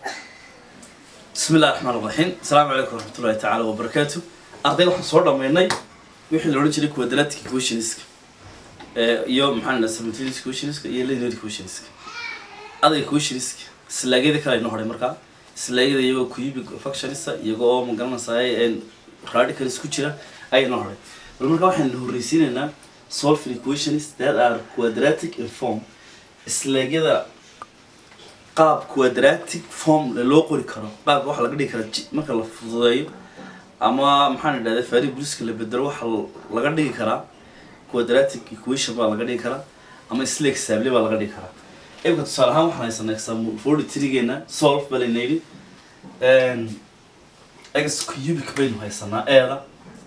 bismi illahi raxmaan raxiim asalaamu calaykum waraxmatullahi tacaala wabarakaatu arday waxaan soo dhammaynay wixii la odhan jiray quadratic equationska iyo maxaan dhaha simultaneous equationska iyo linear equationska adag equationska slaagyada kale aynu horay markaa slaagyada iyagoo cubic functionista iyagoo oo magaranaysaay radical isku jira ayaynu horay bal markaa waxaynu horreysiinaynaa solving equations that are quadratic in form slaagyada qaab quadratic form loo qori karo qaabka waxa laga dhigi karaa ji- marka la fududeeyo ama maxaan idhahda variableska la bedelo waxa laga dhigi karaa quadratic equation baa laga dhigi karaa ama sla example baa laga dhigi karaa imika tusaale ahaan waxaan haysanaa example forty three-geena solve baa layna yidhi x cubic baynu haysanaa eeda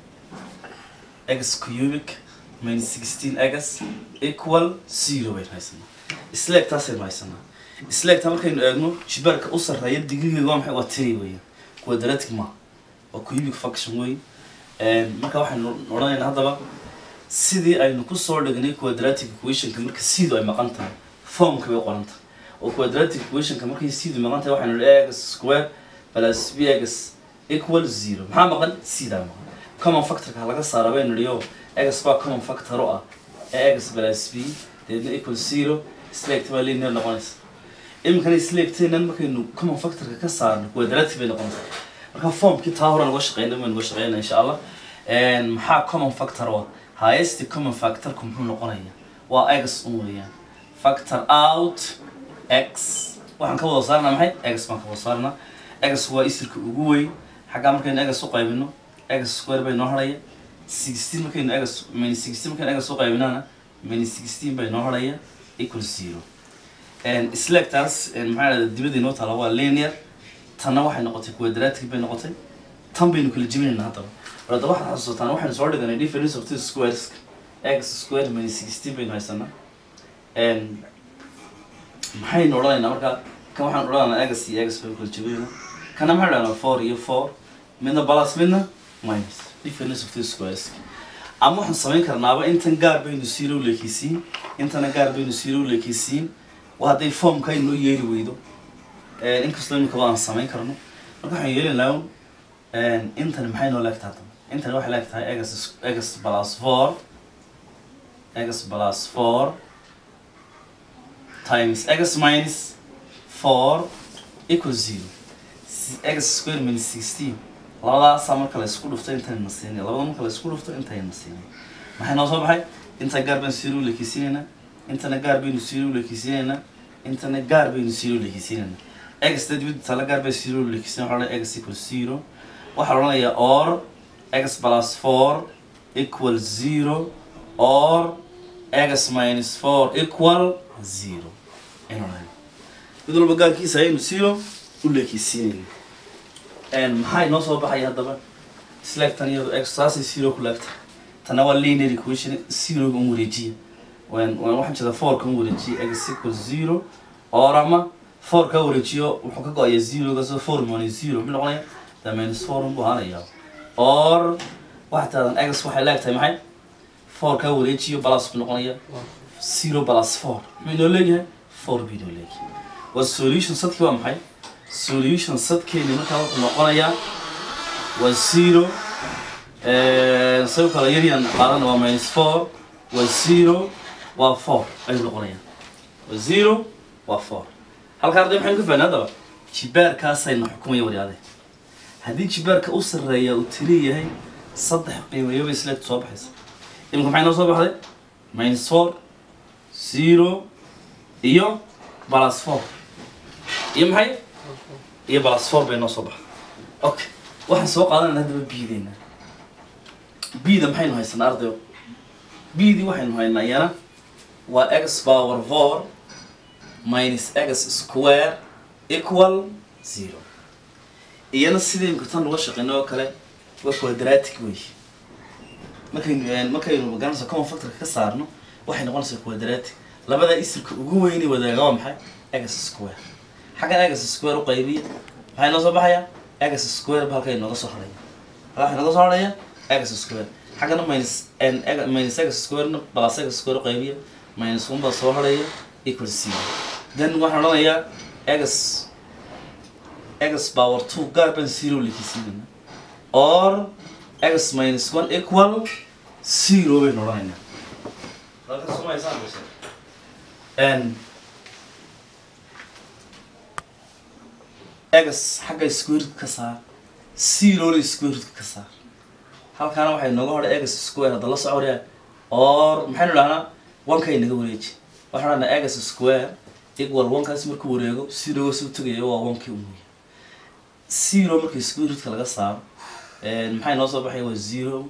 x cubic minus sixteen x equal zero baynu haysanaa isleegtaasaynu haysanaa isleegta markaynu eegno jibaarka u sarreeya digrigeeda waa maxay waa tiri weeyaan quadratic ma waa cubic function wey marka waxaynu odhanaynaa haddaba sidii aynu kusoo dhignay quadratic equationka marka siidu ay maqan tahay formka bay qoran tahay oo quadratic equationka markay siidu maqan tahay waxaynu nihi x square plus bx equal zero maxaa maqan siidaa maqan common factorka laga saara baynu nihi oo x baa common factor u ah x plus b deedna equal zero isleegta baa linear noqonaysa iminkana isleegteenan markaynu common factorka ka saarno quadratic bay noqonaysaa marka formkii taa hore nuga shaqeyna baynu nuga shaqeyna insha allah maxaa common factor waa highest common factorku muxuu noqonaya waa x un weeyaan factor out x waxaan ka wada saarnaa maxay x baan ka wada saarnaa x waa isirka ugu weyn xaggaa markaynu x u qaybino x square bay noo haraya sixteen markaynu x minus sixteen markaynu x u qaybinana minus sixteen bay noo haraya equal zero isleegtaas maxaa dhahda dibadii noo taala waa linear tanna waxay noqotay quadratic bay noqotay tan baynu kala jebinaynaa haddaba bal haddaba waxaad xasuusataan waxaynu soo dhiganay difference of two squares x square minus sixteen baynu haysanaa maxaynu odhanaynaa marka kan waxaan odhanaynaa x iyo x baynu kala jebinaynaa kana maxay dhahnaa four iyo four midna plus midna minus difference of two squares ama waxaan samayn karnaaba intan gaar baynu zero leekisiin intana gaar baynu zero leekisiin waa hadday formka inoo yeeri weydo inkastoo imika aan samayn karno marka waxaan yeelin lahawn intani maxay noo leegtahay hadaba intani waxay leegtahay x x plus four x plus four times x minus four equal zero x square minus sixteen labadaasaa marka la isku dhufto intayna na siinay labada marka la isku dhufto intayna na siinay maxay noo soo baxay inta gaar baynu zero leekisiinaynaa intana gaar baynu zero leekisiinaynaa intana gaar baynu zero leekisiinaynaa x dibadda tala gaar bay zero leekisiin waxaa odhanaya x equal zero waxaa la odhanayaa or x plus four equal zero or x minus four equal zero aynu odhanaya mid walba gaarkiisa ayaynu zero u leekisiinayna maxaa inoo soo baxaya haddaba isleegtan iyado x saasay zero ku laagta tana waa linear equation zeroga un wareejiya waan waan waxaan jeedaa four kan wareejiya x equal zero or ama four ka wareejiyo wuxuu ka go-aya zeroga so four minus zero muxuu noqonaya the minus four unbuu ahaanaya or waxaa taadan x waxay leegtahay maxay four ka wareejiyo plus buu noqonaya zero plus four muxuu inoo leeyahay four buu inoo leeyahay waa solution sadkii waa maxay solution sadkeeni markaa wuxuu noqonayaa waa zero sidoo kale yaryaan qaadana waa minus four waa zero waa four ayuu noqonayaa waa zero waa four halka arday maxaynu ka fahnay haddaba jibaarkaasayna xukumaya waryaade haddii jibaarka u sarreeya uu tiri yahay saddex qiimayoba isleegta soo baxaysa imika maxay noo soo baxday minus four zero iyo plus four iyo maxay iyo plus four bay noo soo baxday okay waxaan soo qaadanayna haddaba biideena bida maxaynu haysanaa ardayo bdii waxaynu haynaa iyana waa x power four minus x square equal zero iyana sidii imka tan uga shaqeyno oo kale waa quadratic wey markaynu markaynu magaranaysa common factorka ka saarno waxay noqonaysaa quadratic labada isirka ugu weyni wadaaga waa maxay x square xaggan x square u qaybiya maxay noo soo baxaya x square ba halkay nooga soo haraya halka waxay nooga soo haraya x square xaggana minus n minus x square plus x square u qaybiya minus one baa soo haraya equal zero then waxaan odhanayaa x x power two gaar baan zero likisiinayna or x minus one equal zero baynu odhanaynaa halka sumaysaan base n x xagga square root ka saar zerona square root ka saar halkaana waxay nooga hodhay x square hadda la socodaya or maxaynu dhahnaa onkay naga wareeji waxaan dhahnaa x square equal onekaas markuu wareego zeroga soo tegayo waa onkii umuya zero markii square rootka laga saaro maxay noo soo baxaya waa zero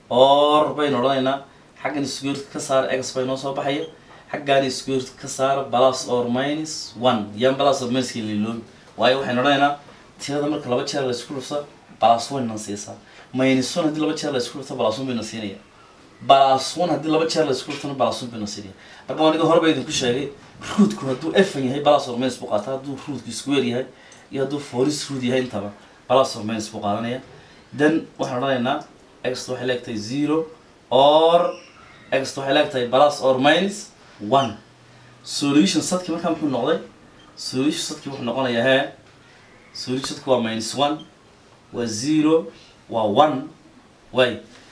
or baynu odhanaynaa xaggan square root ka saara x bay noo soo baxaya xaggaani square root ka saara plus or minus one yan plus or minus liloobi waayo waxaynu odhanaynaa tirada marka laba jeer la isku dhufta plus one na siisaa minus one haddii laba jeer la isku dhufta plus one bayna siinaya plus one haddii laba jeer la isku dhuftana plus one bayna siinaya marka aniga hore ba idinku sheegay rootku hadduu efan yahay plus or minus buu qaataa hadduu rootku square yahay iyo hadduu foris root yahay intaba plus or minus buu qaadanaya then waxaan odhanaynaa x waxay leegtahay zero or x waxay leegtahay plus or minus one solution sadki markaa muxuu noqday solution sadki wuxuu noqonayaa hee solution sadki waa minus one waa zero waa one way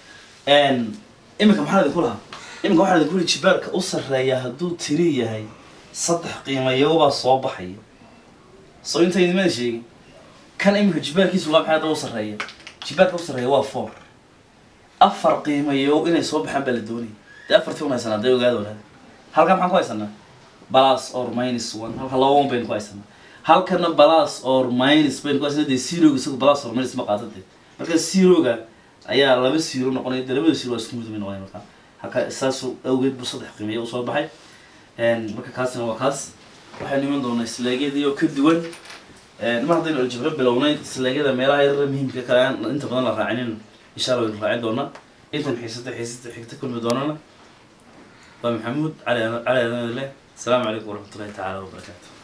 n iminka maxaa idinku lahaa iminka waxaa idinku lihi jibaarka u sarreeya hadduu tiri yahay saddex qiimayobaa soo baxaya soo inta idimada sheegin kan iminka jibaarkiisu waa maxay hadda u sarreeya jibaarka u sarreeya waa four afar qiimayo inay soo baxaan baa la doonaya dee afartii un haysanaa dee ogaada wadaada halkan maxaan ku haysanaa plus or minus one halka laba one baynu ku haysanaa halkana plus or minus baynu ku haysanaa dee zeroga isagu plus or minus ma qaata dee marka zeroga ayaa laba zero noqonaya dee labada zero waa isku mid bay noqonaya marka halka saasu awgeed buu saddex qiimayo usoo baxay marka kaasina waa kaas waxaynu iman doonaa islaagyadii oo ka duwan mar haddaynu aljabro bilownay islaagyada meelaha yarara muhiimka kale aan inta badan la raacinin insha allah waynu raacin doonaa intan xiisada xiisada xigta kulmi doonana waa maxamuud cali cali adanle asalaamu calaykum waraxmatullahi tacaala wabarakaatu